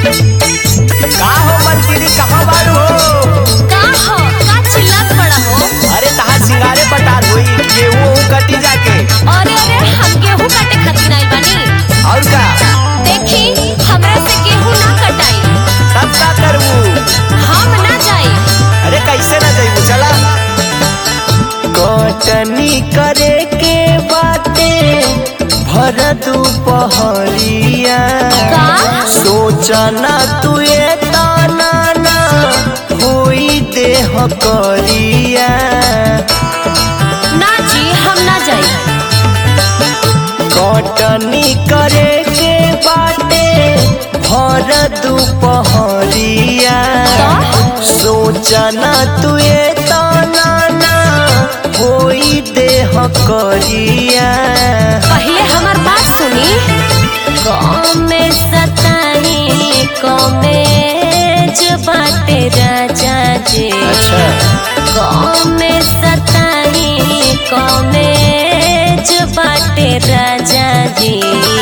का हो मनकीरी कहाँ बारू हो का हो का चिल्लात बड़ा हो अरे तहार सिंगारे पटार हुई गेहूं ओहूं कटी जाके अरे अरे हम गेहूं काटे खातिर आइल बानी और का देखी हमरा से गेहूं ना कटाई तब का करबू हम ना जाई अरे कैसे ना जाइबू चला कटनी करे के बाटे भर दुपहरिया का सोचना तू ये ताना ना होई देह करिया ना जी हम ना जाई कटनी करे के बाटे भर दुपहरिया सोचना तू ये ताना ना होई देह करिया पहले हमार बात सुनी कमे सताई कमे जो बाटे राजा जी कमे सताई कमे जो बाटे राजा जी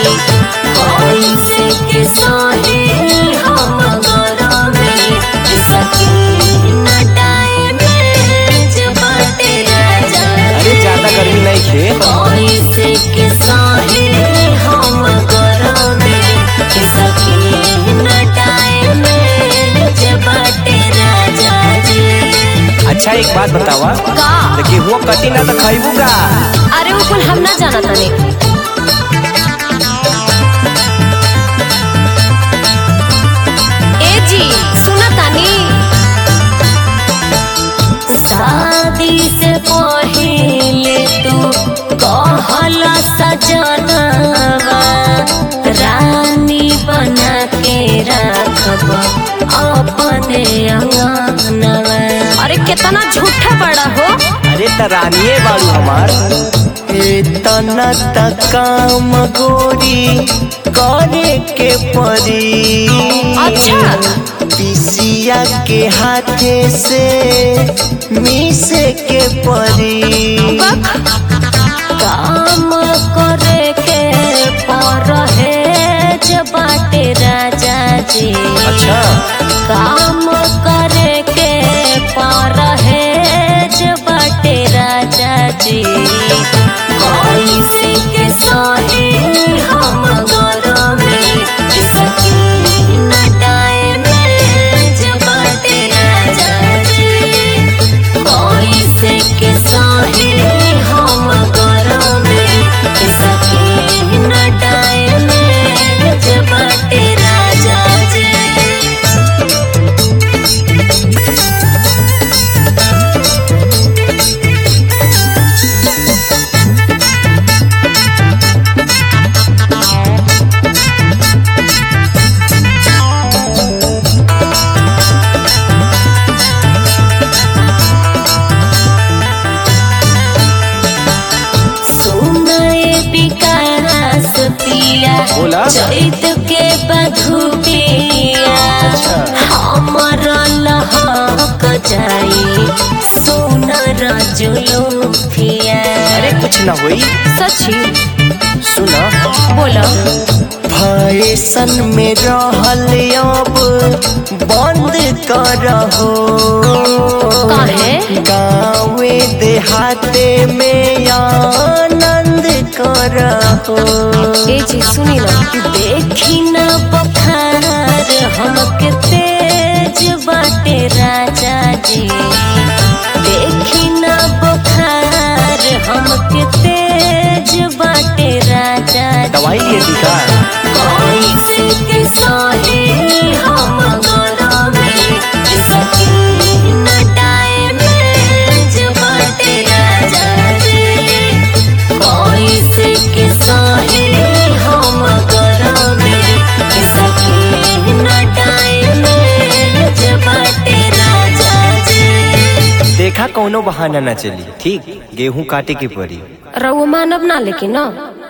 कैसे के सोहे हम गरमे सकी नटाए में जो बाटे राजा अरे ज्यादा गर्मी नहीं खे कैसे के सोहे हम गरमे सकी नटाए में जो बाटे राजा जी अच्छा एक बात बतावा का देखिए वो कटी ना तो खाइबू का अरे वो कुल हम ना जाना ताने ए जी सुना तानी शादी से पहले तू कहल सजनवा रानी बना के रखब अपने अंगनवा अरे कितना झूठा बड़ा हो अरे त रानिए बाड़ू हमार इतना त काम गोरी करे के परी अच्छा पिसिया के हाथे से मिसे के परी काम करे के परहेज बाटे राजा जी अच्छा काम करे के परहेज बाटे राजा जी कैसे के सहे हम गरमे सकी नटाए में जो बाटे राजा जी कैसे के सहे हम गरमे सकी नटाए में जो बाटे राजा जी सुनाए विकास पिया बोला। चैत के बधुपिया अच्छा। हमर लहक जाई सोनर जुलुफिया अरे कुछ ना होई सची सुना बोलो फैशन में रहल अब बंद करहो काहे? गाँवे देहाते में आनंद करहो ए जी सुनी ना देखी ना बखार हमके तेज बाटे राजा जी देखी ना बखार हमके तेज बाटे राजा जी दवाई लिए थी का कैसे के सहे हम गरमे सकी नटाए में जो बाटे राजा जी कैसे के सहे हम गरमे सकी नटाए में जो बाटे राजा जी देखा कौनो बहाना ना चली ठीक गेहूं काटे के पड़ी रउआ मानब ना लेकिन ना